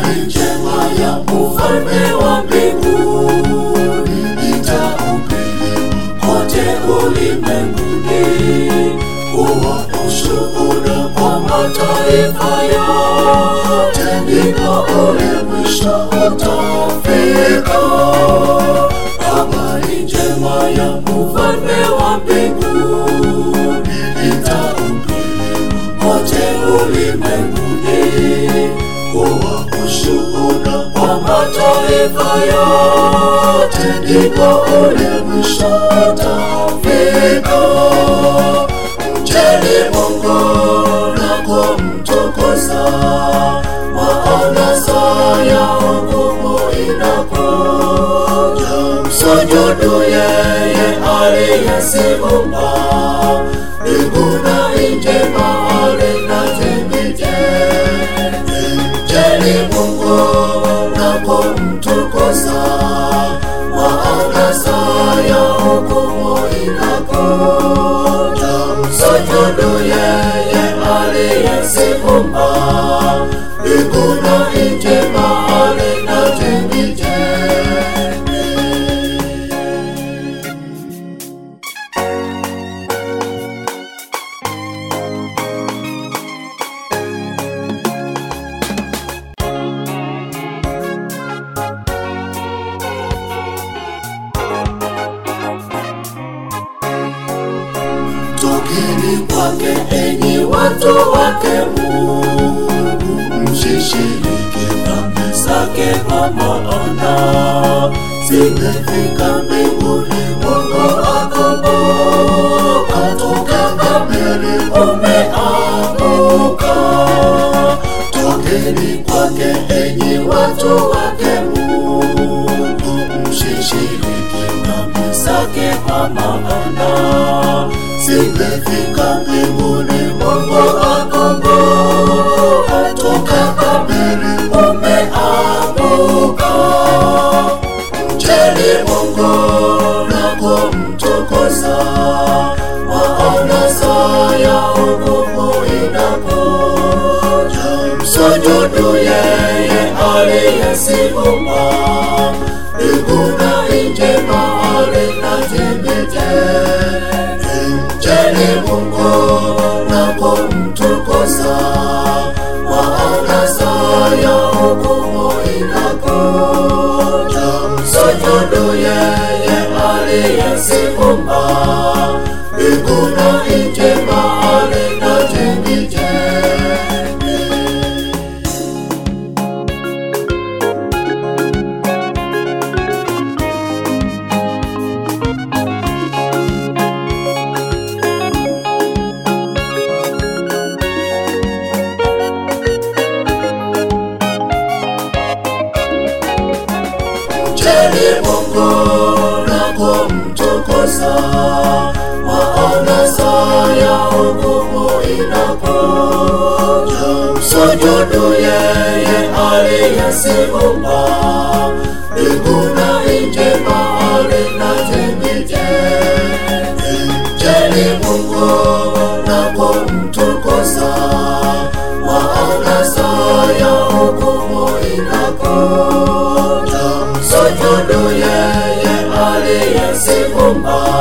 habari njema ya ufalme wa mbinguni itahubiriwa kote ulimwenguni kuwa ushuhuda kwa mataifa yote, ndipo ule mwisho utafika. Habari njema ya ufalme wa mbinguni itahubiriwa kote ulimwenguni kuwa ushuhuda kwa mataifa yote, ndipo ule mwisho utafika. Mcheni Mungu na kumtukuza, maana saa ya hukumu inakuja. Msujudu yeye aliyeziumba mbingu na nchi, bahari na chemchemi. Mcheni Mungu na kumtukuza, maana saa ya hukumu inakuja. Msujudu yeye aliyeziumba mbingu na nchi, bahari na chemchemi. Tokeni kwake enyi watu wake Mungu, msishiriki dhambi zake, kwa maana zimefika mbinguni. Mungu akumbuka, toka Babeli umeanguka. Tokeni kwake enyi watu wake Mungu, msishiriki dhambi zake, kwa maana zimefika mbinguni. Mungu akumbuka, toka Babeli umeanguka. Mcheni Mungu na kumtukuza, maana saa ya hukumu inakuja. Msujudu yeye aliyeziumba mbingu na nchi, bahari na chemchemi. Mcheni Mungu na kumtukuza, maana saa ya hukumu inakuja. Msujudu yeye aliyeziumba mbingu na nchi, bahari na chemchemi. Mcheni Mungu na kumtukuza, maana saa ya hukumu inakuja. Msujudu yeye aliyeziumba mbingu na nchi, bahari na chemchemi. Mcheni Mungu na kumtukuza, maana saa ya hukumu inakuja. Msujudu yeye aliyeziumba